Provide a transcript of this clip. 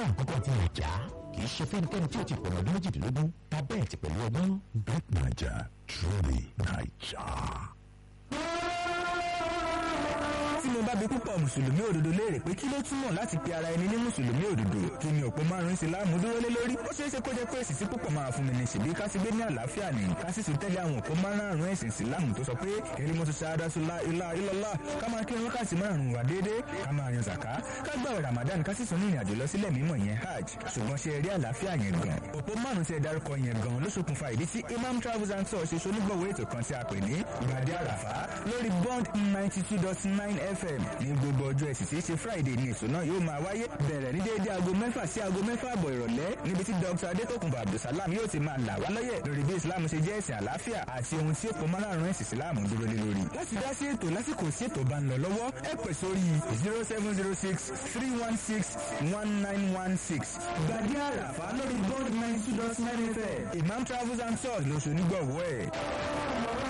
fẹ́ràn àkọ́kọ́ tí mo já kì í ṣe fẹ́nikẹ́ni tí ó ti pọ̀nà ọdún méjìdínlógún tábẹ́ẹ̀tì pẹ̀lú ọgbọ́n. Bet Naija, truly Naija. tí mo bá bi púpọ̀ mùsùlùmí òdodo léèrè pé kí ló túmọ̀ láti pe ara ẹni ní mùsùlùmí òdodo kí ni òpó márùn-ún ìsìláàmù dúró lé lórí ó ṣeé ṣe kó jẹ́ pé èsì tí púpọ̀ máa fún mi ní ṣèbí ká sì gbé ní àlàáfíà ní ká sì sì tẹ́lẹ̀ àwọn òpó márùn-ún ẹ̀sìn ìsìláàmù tó sọ pé kẹ́lí mo ti ṣe adásúlá ilá ilọ́lá ká máa kí wákàtí márùn-ún wà déédéé ká máa yan zàká ká gbàwẹ̀ ramadan ká sì sún ní ìrìnàjò lọ sílẹ̀ mímọ́ yẹn hajj ṣùgbọ́n ṣe rí àlàáfíà yẹn gan òpó márùn-ún tí ẹ dárúkọ yẹn gan ló ṣokùnfà ìdí tí imam travels and tours ṣe ṣonígbọ̀wọ́ ètò kan tí a pè ní gbàdé àràfá lórí bond ninety two dot nine fm ní gbogbo ọjọ́ ẹ̀sìn tí í ṣe friday ní ètò náà yóò máa wáyé bẹ̀rẹ̀ ní déédé aago mẹ́fà sí aago mẹ́fà àbọ̀ ìrọ̀lẹ́ níbi tí dr adétòkùnbọ̀ abdulsalam yóò ti máa là wá lọ́yẹ̀ lórí bí islam ṣe jẹ́ ẹ̀sìn àlàáfíà àti ohun tí ó pọ̀ márùn-ún ẹ̀sìn islam dúró lé lórí. láti dá sí ètò lásìkò sí ètò bá ń lọ lọ́wọ́ ẹ pè sórí zero seven zero six three one six one nine one six gbàdí àràfà lórí bond ninety two dot nine fm imam travels and tours lóṣù nígbọ̀wọ́ ẹ̀.